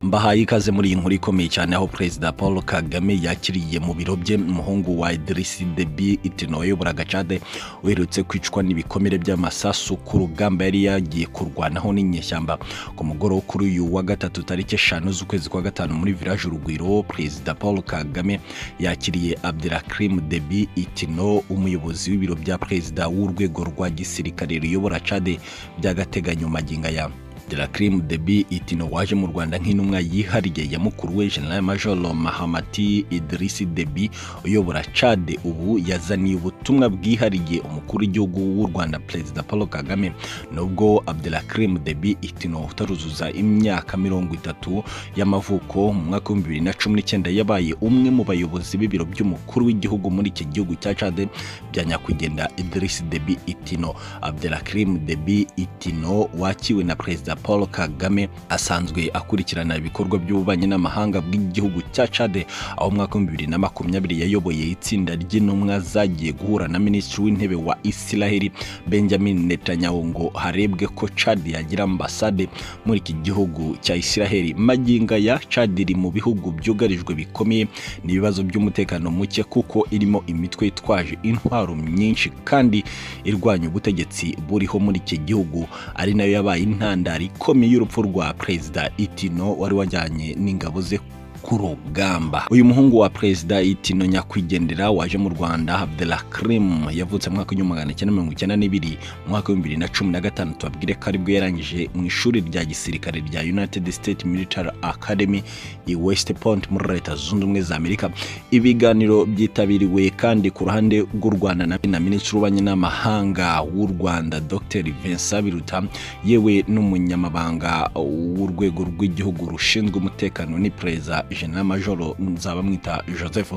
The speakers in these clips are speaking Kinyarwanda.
mbahaye ikaze muri iyi nkuru ikomeye cyane aho perezida paul kagame yakiriye mu biro bye umuhungu wa idirisi debi itino wayobora agacade uherutse kwicwa n'ibikomere by'amasasu ku rugamba yari yagiye kurwanaho n'inyeshyamba ku mugoroba kuri uyu wa gatatu tariki eshanu z'ukwezi kwa gatanu muri village urugwiro perezida paul kagame yakiriye abdirakirim debi itino umuyobozi w'ibiro bya perezida w'urwego rwa gisirikare ruyobora cade by'agateganyo magingo aya Delacrim Debi Itino waje mu Rwanda nk'intumwa yihariye ya mukuru we General Major Mahamati Idrisi Debi uyobora Chad ubu yazaniye ubutumwa bwihariye umukuru w'igihugu w'u Rwanda Perezida Paul Kagame nubwo Abdelakrim Debi Itino utaruzuza imyaka mirongo itatu y'amavuko mu mwaka w'ibihumbi bibiri na cumi n'icyenda yabaye umwe mu bayobozi b'ibiro by'umukuru w'igihugu muri iki gihugu cya Chad bya nyakwigendera Idrisi Debi Itino Abdelakrim Debi Itino wakiwe na Perezida Paul Kagame asanzwe akurikirana ibikorwa by'ububanyi n'amahanga bw'igihugu cya Chad aho umwaka wa 2020 yayoboye itsinda ry'intumwa zagiye guhura na minisitiri w'intebe wa Israel Benjamin Netanyahu ngo harebwe ko Chad yagira ambasade muri iki gihugu cya Israel maginga ya Chad iri mu bihugu byugarijwe bikomeye n'ibibazo by'umutekano muke kuko irimo imitwe itwaje intwaro nyinshi kandi irwanya ubutegetsi buriho muri iki gihugu ari nayo yabaye intandaro ikomeye y'urupfu rwa perezida itino wari wajyanye n'ingabo ze ku rugamba uyu muhungu wa perezida itino nyakwigendera waje mu rwanda abdelakrim yavutse mu mwaka w'igihumbi magana cyenda mirongo icyenda n'ibiri mu mwaka w'ibihumbi bibiri na cumi na gatanu tubabwire ko aribwo yarangije mu ishuri rya gisirikare rya united states military academy i west point muri leta zunze ubumwe za amerika ibiganiro byitabiriwe kandi ku ruhande rw'u rwanda na minisitiri w'ububanyi n'amahanga w'u rwanda dr vincent biruta yewe n'umunyamabanga w'urwego rw'igihugu rushinzwe umutekano n'iperereza general majoro nzaba mwita joseph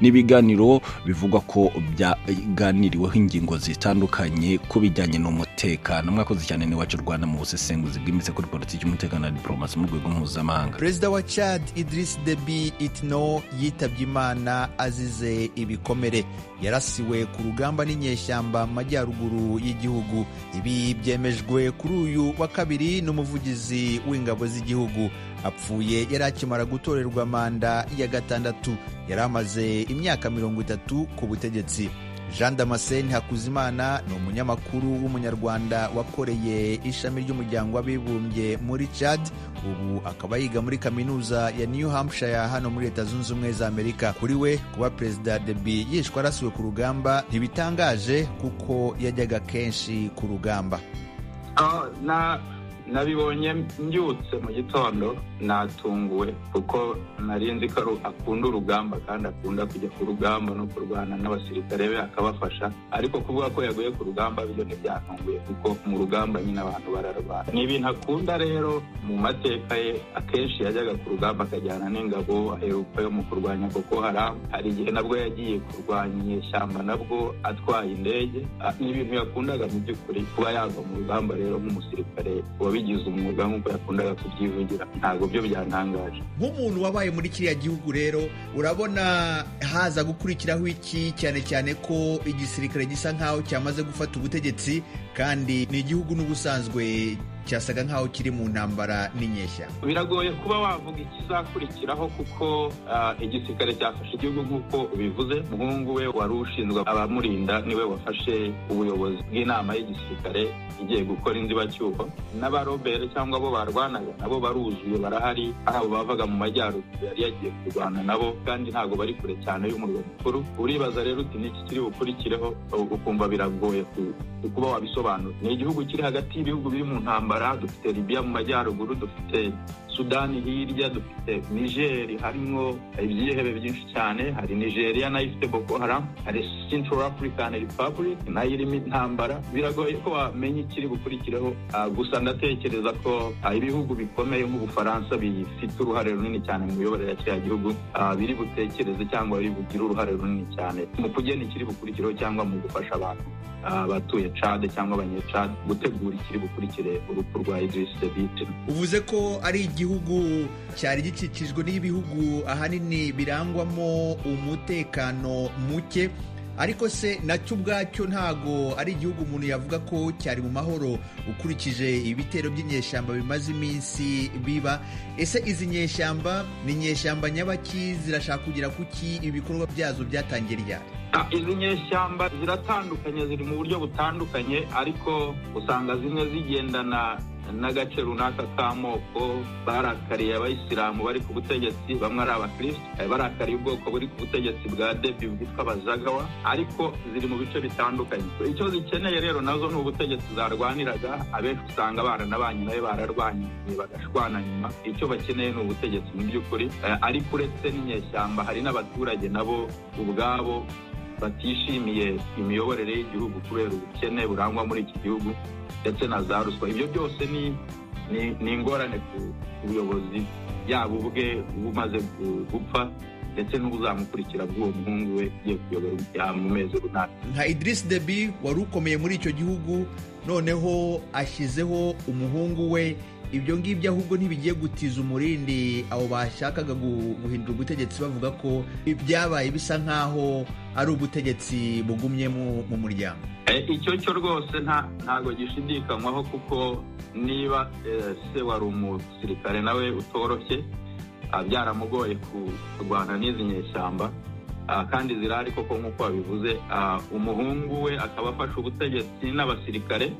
ni ibiganiro bivugwa ko byaganiriweho ingingo zitandukanye ku bijyanye n'umutekano mwakoze cyane n'iwacu rwanda mu busesenguzi bwimbitse kuri politiki y'umutekano na diporomasi mu rwego mpuzamahanga perezida wa chad idris debi itno yitabye imana azize ibikomere yarasiwe ku rugamba n'inyeshyamba mu majyaruguru y'igihugu ibi byemejwe kuri uyu wa kabiri n'umuvugizi w'ingabo z'igihugu apfuye yari akimara gutorerwa manda ya gatandatu yari amaze imyaka mirongo itatu ku butegetsi jean damascene hakuzimana ni umunyamakuru w'umunyarwanda wakoreye ishami ry'umuryango w'abibumbye muri chad ubu akaba yiga muri kaminuza ya new hampshire hano muri leta zunze ubumwe za amerika kuri we kuba perezida debi yishwe arasiwe ku rugamba ntibitangaje kuko yajyaga kenshi ku rugamba nabibonye mbyutse mu gitondo natunguwe kuko nari nzi ko akunda urugamba kandi akunda kujya ku rugamba no kurwana n'abasirikare be akabafasha ariko kuvuga ko yaguye ku rugamba byo ntibyatunguye kuko mu rugamba nyine abantu bararwana ni ibintu akunda rero mu mateka ye akenshi yajyaga ku rugamba akajyana n'ingabo aheruka yo mu kurwanya koko haramu hari igihe nabwo yagiye kurwanya inyeshyamba nabwo atwaye indege ni ibintu yakundaga mu by'ukuri kuba yava mu rugamba rero nk'umusirikare wabigize umwuga nk'uko yakundaga kubyivugira ntabwo byo byantangaje nk'umuntu wabaye muri kiriya gihugu rero urabona haza gukurikiraho iki cyane cyane ko igisirikare gisa nk'aho cyamaze gufata ubutegetsi kandi ni igihugu n'ubusanzwe cyasaga nk'aho kiri mu ntambara n'inyeshyamba biragoye kuba wavuga ikizakurikiraho kuko igisirikare cyafashe igihugu nk'uko bivuze umuhungu we wari ushinzwe abamurinda niwe wafashe ubuyobozi bw'inama y'igisirikare igiye gukora inzibacyuho n'abarobere cyangwa abo barwanaga nabo baruzuye barahari ari abo bavaga mu majyaruguru yari yagiye kurwana nabo kandi ntabwo bari kure cyane y'umurwa mukuru uribaza rero uti n'iki kiri bukurikireho ukumva biragoye kuba wabisobanura ni igihugu kiri hagati y'ibihugu biri mu ntambara dufite Libya mu majyaruguru dufite sudani hirya dufite nigeri harimo ibyihebe byinshi cyane hari nigeria nayo ifite boko haramu hari central african republic nayo irimo intambara biragoye ko wamenya ikiri bukurikireho gusa ndatekereza ko ibihugu bikomeye nk'ubufaransa bifite uruhare runini cyane mu miyoborere ya kiriya gihugu biri butekereze cyangwa biri bugire uruhare runini cyane mu kugena ikiri bukurikireho cyangwa mu gufasha abantu abatuye cade cyangwa abanyecade gutegura ikiri bukurikire urupfu rwa idirisi debite uvuze ko ari igihugu cyari gikikijwe n'ibihugu ahanini birangwamo umutekano muke ariko se nacyo ubwacyo ntago ari igihugu umuntu yavuga ko cyari mu mahoro ukurikije ibitero by'inyeshyamba bimaze iminsi biba ese izi nyeshyamba ni inyeshyamba nyabaki zirashaka kugera kuki ibikorwa byazo byatangira ryari izi nyeshyamba ziratandukanye ziri mu buryo butandukanye ariko usanga zimwe zigendana n'agace runaka k'amoko barakariye abayisilamu bari ku butegetsi bamwe ari abakirisitu barakariye ubwoko buri ku butegetsi bwa debi bwitwa abazagawa ariko ziri mu bice bitandukanye icyo zikeneye rero nazo ni ubutegetsi zarwaniraga abenshi usanga baranabanyi nawe bararwanye bagashwana nyuma icyo bakeneye ni ubutegetsi mu by'ukuri ariko uretse n'inyeshyamba hari n'abaturage nabo ubwabo batishimiye imiyoborere y'igihugu kubera ubukene burangwa muri iki gihugu ndetse na za ruswa ibyo byose ni ingorane ku buyobozi yaba ubwe bumaze gupfa ndetse n'ubuzamukurikira bw'uwo muhungu we ugiye kuyobora mu mezi runaka nka idirisi debi wari ukomeye muri icyo gihugu noneho ashyizeho umuhungu we ibyo ngibyo ahubwo ntibigiye gutiza umurindi abo bashakaga guhindura ubutegetsi bavuga ko ibyabaye bisa nk'aho ari ubutegetsi bugumyemo mu muryango icyo cyo rwose ntabwo gishidikanywaho kuko niba se wari umusirikare nawe utoroshye byaramugoye kurwana n'izi nyeshyamba kandi zirahari koko nk'uko babivuze umuhungu we akaba afashe ubutegetsi n'abasirikare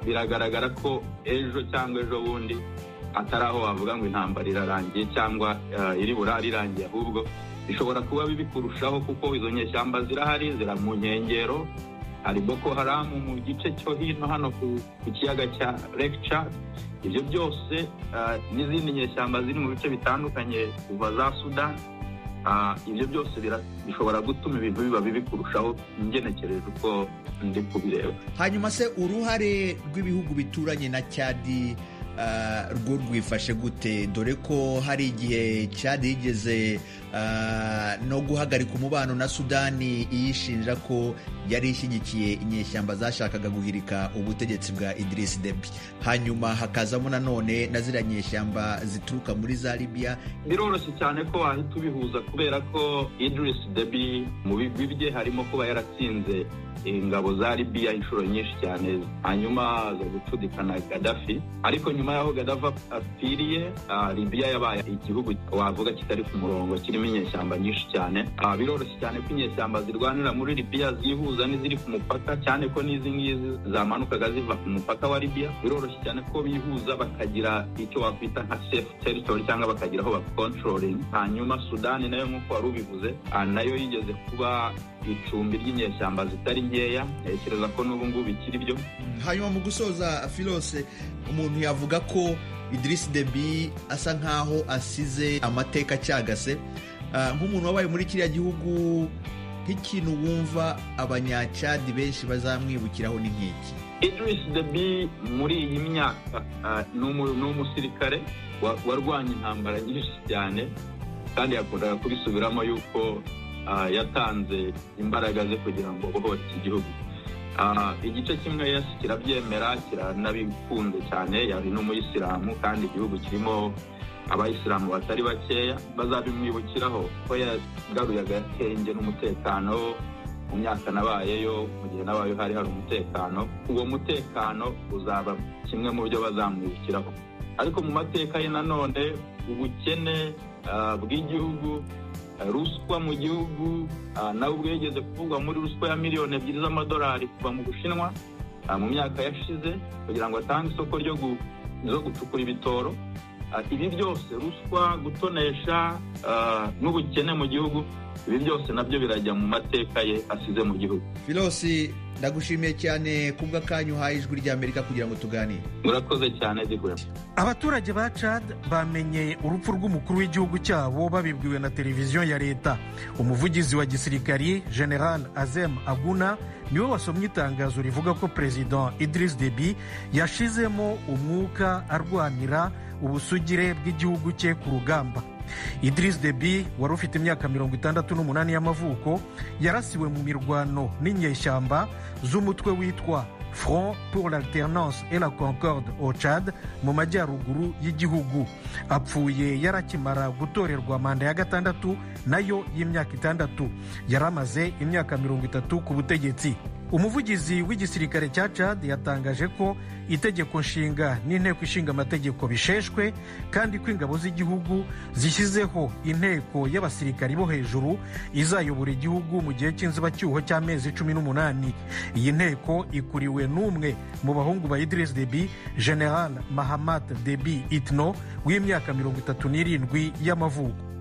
biragaragara ko ejo cyangwa ejo bundi atari aho wavuga ngo intambara irarangiye cyangwa iri burare irangiye ahubwo bishobora kuba bibi kurushaho kuko izo nyeshyamba zirahari zira mu nkengero hari boko haramu mu gice cyo hino hano ku kiyaga cya rekica ibyo byose n'izindi nyeshyamba ziri mu bice bitandukanye kuva za sudani ibyo byose bishobora gutuma ibintu biba bibi kurushaho ngenekereje uko ndi kubireba hanyuma se uruhare rw'ibihugu bituranye na cyadi rwo rwifashe gute dore ko hari igihe cyadi yigeze no guhagarika umubano na sudani iyishinja ko yari ishyigikiye inyeshyamba zashakaga guhirika ubutegetsi bwa idirisi debi hanyuma hakazamo nanone na ziriya nyeshyamba zituruka muri za libiya biroroshye cyane ko wahita ubihuza kubera ko idirisi debi mu bigwi bye harimo kuba yaratsinze ingabo za libiya inshuro nyinshi cyane hanyuma aza gucudikana gadafi ariko nyuma y'aho gadafi apfiriye libiya yabaye igihugu wavuga kitari ku murongo kirimo inyeshyamba nyinshi cyane biroroshye cyane ko inyeshyamba zirwanira muri libiya zihuza n'iziri ku mupaka cyane ko n'izi ngizi zamanukaga ziva ku mupaka wa libiya biroroshye cyane ko bihuza bakagira icyo wakwita nka safe territory cyangwa bakagira aho bakontroling hanyuma sudani nayo nk'uko wari ubivuze nayo yigeze kuba icumbi ry'inyeshyamba zitari nkeya ntekereza ko n'ubu ngubu bikiri byo hanyuma mu gusoza filose umuntu yavuga ko idirisi debi asa nk'aho asize amateka acyagase nk'umuntu wabaye muri kiriya gihugu nk'ikintu wumva abanyacadi benshi bazamwibukiraho ni nk'iki idirisi debi muri iyi myaka ni umusirikare warwanya intambara nyinshi cyane kandi yakundaga kubisubiramo yuko yatanze imbaraga ze kugira ngo bohore iki gihugu igice kimwe yesi kirabyemera kiranabikunze cyane yari n'umuyisilamu kandi igihugu kirimo abayisilamu batari bakeya bazabimwibukiraho ko yagaruye agatenge n'umutekano mu myaka nabayeyo mu gihe nabayeho hari hari umutekano uwo mutekano uzaba kimwe mu byo bazamwibukiraho ariko mu mateka ye nanone ubukene bw'igihugu ruswa mu gihugu nawe ubwo yageze kuvugwa muri ruswa ya miliyoni ebyiri z'amadolari kuva mu bushinwa mu myaka yashize kugira ngo atange isoko ryo gucukura ibitoro ibi byose ruswa gutonesha n'ubukene mu gihugu ibi byose nabyo birajya mu mateka ye asize mu gihugu filosi ndagushimiye cyane kubwa kanyu uhaye ijwi ry'amerika kugira ngo tuganire murakoze cyane dikwema abaturage ba cad bamenye urupfu rw'umukuru w'igihugu cyabo babibwiwe na televiziyo ya leta umuvugizi wa gisirikari general azem aguna niwe wasomye itangazo rivuga ko perezida idirisi debi yashizemo umwuka arwanira ubusugire bw'igihugu cye ku rugamba Idris Deby wari ufite imyaka mirongo itandatu n'umunani y'amavuko yarasiwe mu mirwano n'inyeshyamba z'umutwe witwa front pour l'alternance et la concorde au Tchad mu majyaruguru y'igihugu apfuye yarakimara gutorerwa manda ya gatandatu nayo y'imyaka itandatu yari amaze imyaka mirongo itatu ku butegetsi umuvugizi w'igisirikare cya Tchad yatangaje ko itegeko nshinga n'inteko ishinga amategeko bisheshwe kandi ko ingabo z'igihugu zishyizeho inteko y'abasirikari bo hejuru izayobora igihugu mu gihe cy'inzibacyuho cy'amezi cumi n'umunani iyi nteko ikuriwe n'umwe mu bahungu ba Idriss Deby General Mahamat Deby Itno w'imyaka mirongo itatu n'irindwi y'amavuko